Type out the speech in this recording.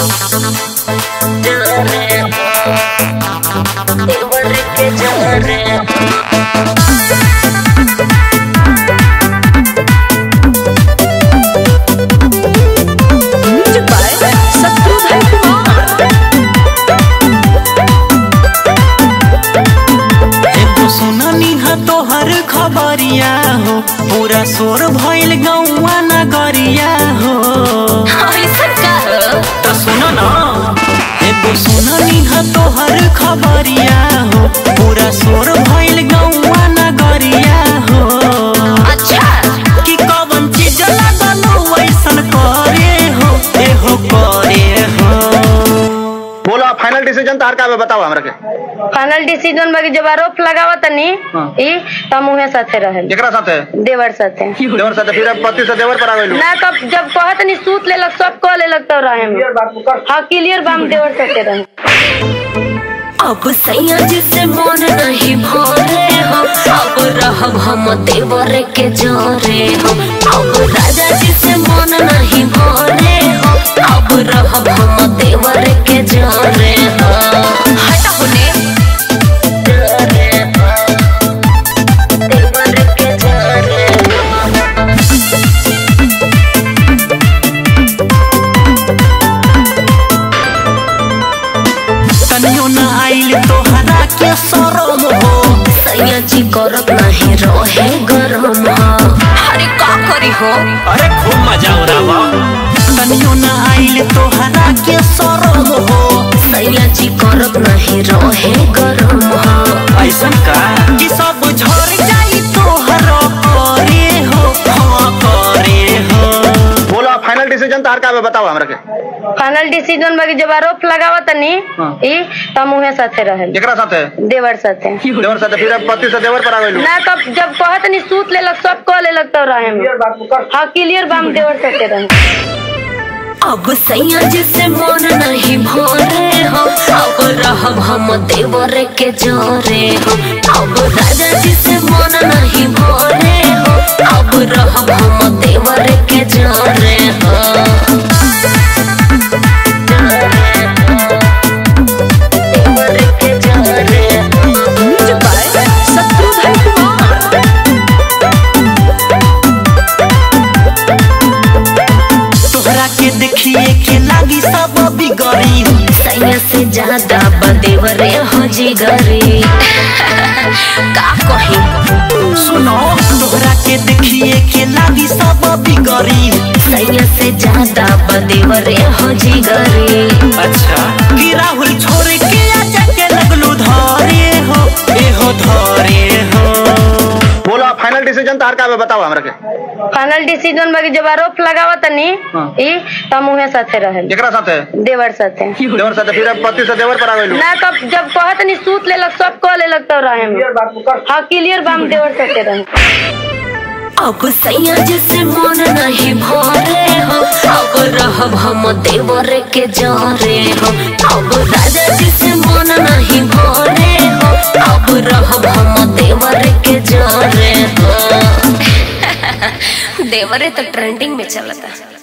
देवर के जोरे म्यूजिक बाय सत्रू भाई कुमार एगो सुननी ह तोहर खबरिया हो पूरा शोर भइल गौवा नगरिया हो ऐसन का हो? त सुन न एगो सुननी ह तोहर खबरिया हो पूरा शोर भइल गौवा नगरिया हो अच्छा कि कवन चीज लागलो वैसन करे हो एहो करे हो बोला फाइनल डिसीजन तार का बा बताओ हमरा के फाइनल डिसीजन बाकी जब आरोप लगावा तनी हाँ। ई त मुहे साथे रहे केकरा साथे देवर साथे देवर साथे फिर अब पति से देवर पर आ गइलू ना कब जब कहत नहीं सूत लेलक सब कह लेलक तो रहे हम। हाँ क्लियर बाम देवर साथे रहे अब सैया जिसे मन नहीं भरे हो अब रहब हम देवर के जोरे हो अब राजा जिसे मन नहीं भरे हो अब रहब हम देवर के जोरे हो हट होने जोरे हो देवर के जोरे हो तनियो न आइल तोहरा के शरम हो सैया जी करत नहीं रहे गरम हो अरे का करी हो अरे खूब मजा हो रहा तनियो न आइल तोहरा के शरम हो सैया जी करत नहीं रहे गरम हो ऐसन का कि सब झड़ जाई तोहर करे हो हाँ करे हो बोला फाइनल डिसीजन तार का बा बताओ हमरा के फाइनल डिसीजन बाकी जब आरोप लगावा तनी हाँ। ई त मुहे साथे रहे केकरा साथे देवर साथे देवर साथे फिर अब पति से देवर पर आ गइलू ना कब जब कहत नहीं सूत लेलक सब कह लेलक तो रहे हम। हाँ क्लियर बाम देवर साथे रहे अब सैया जिसे मन नहीं भरे हो अब रहब हम देवर के जोरे हो अब राजा जिसे मन नहीं भरे हो अब रहब हम देवर के जोरे हो जोरे हो, देवर के जोरे हो। म्यूजिक बाय सत्रू भाई कुमार तोहरा के देखिए के लागी सब बिगड़ी सैया से ज्यादा बदेवरे हो जिगरी का कही सुनो तोहरा के देखिए के लागी सब बिगड़ी सैया से ज्यादा बदेवरे हो जिगरी अच्छा कि राहुल छोड़ के आजा के लगलू धरे हो एहो धरे हो बोला फाइनल डिसीजन तार का बा बताओ हमरा के फाइनल डिसीजन बाकी जब आरोप लगावा तनी हाँ। ई त मुहे साथे रहे केकरा साथे देवर साथे देवर साथे फिर अब पति से देवर पर आ गइलू ना कब जब कहत नहीं सूत लेलक सब कह लेलक तो रहे हम। हाँ क्लियर बाम देवर साथे रहे अब सैया जिसे मन नहीं भरे हो अब रहब हम देवर के जोरे हो अब राजा जिसे मन नहीं भरे हो अब रहब हम देवर के जोरे हो देवरे तो ट्रेंडिंग में चलता